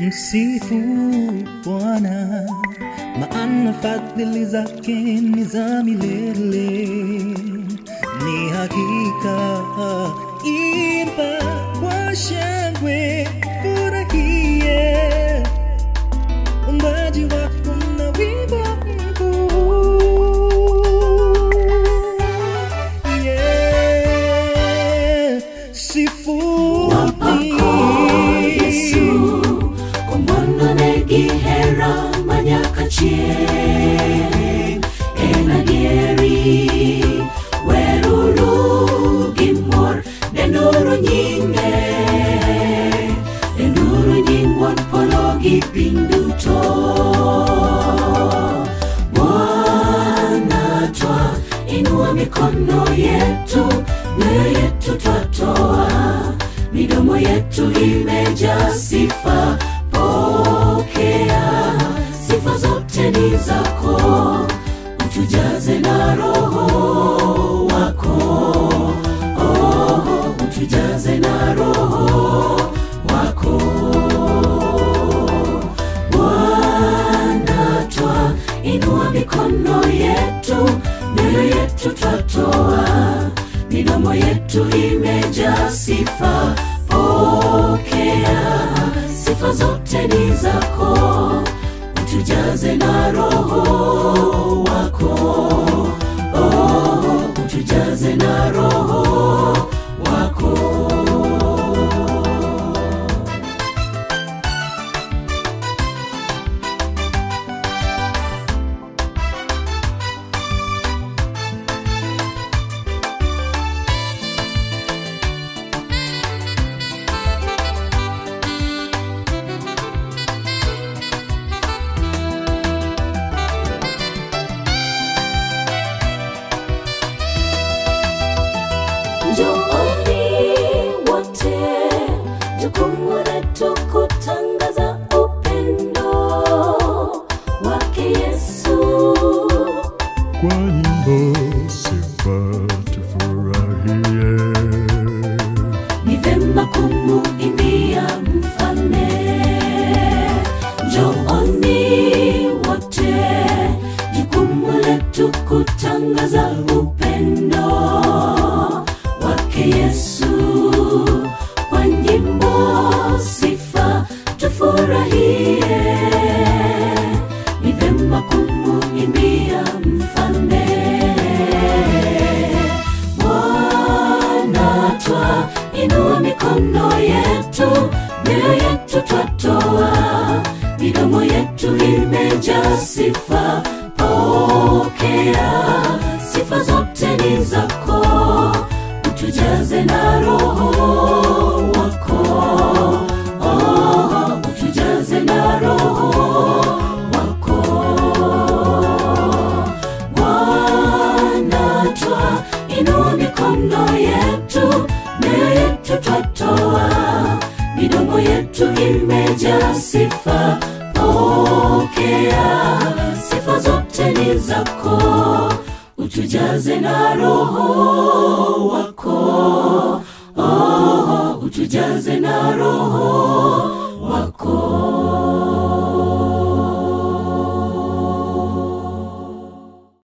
Msifu Bwana, maana fadhili zake ni za milele. Ni hakika, imba kwa shangwe, furahie umbaji wako na wimbo mkuu. Yeah, sifuni. Yesu omondo ne gihera manyaka chieng' en adieri weruru gi mor denduru nyinge denduru nying wuon polo gi piny duto Bwana twa inua mikono yetu mioyo yetu twatoa midomo yetu imejaa sifa pokea sifa zote ni zako utujaze na roho wako oh, utujaze na roho wako Bwana twa inua mikono yetu mioyo yetu twatoa midomo yetu imejaa sifa pokea sifa zote ni zako utujaze na roho wako oh, utujaze na roho wako Njooni wote, jukumu letu kutangaza upendo wake Yesu. kwa nyimbo sifa tufurahie Ni vema kumuimbia mfalme. Njooni wote, jukumu letu kutangaza upendo wake Yesu. Kwa nyimbo sifa tufurahie, ni vema kumuimbia mfalme. Bwana twa inua mikono yetu, mioyo yetu twatoa, midomo yetu imejaa sifa. Pokea sifa zote ni zako, utujaze na roho wako. Oh, utujaze na roho wako. Bwana twa inua mikono yetu, mioyo yetu twatoa, midomo yetu imejaa sifa. Pokea sifa zote ni zako, utujaze na roho wako. Oh, utujaze na roho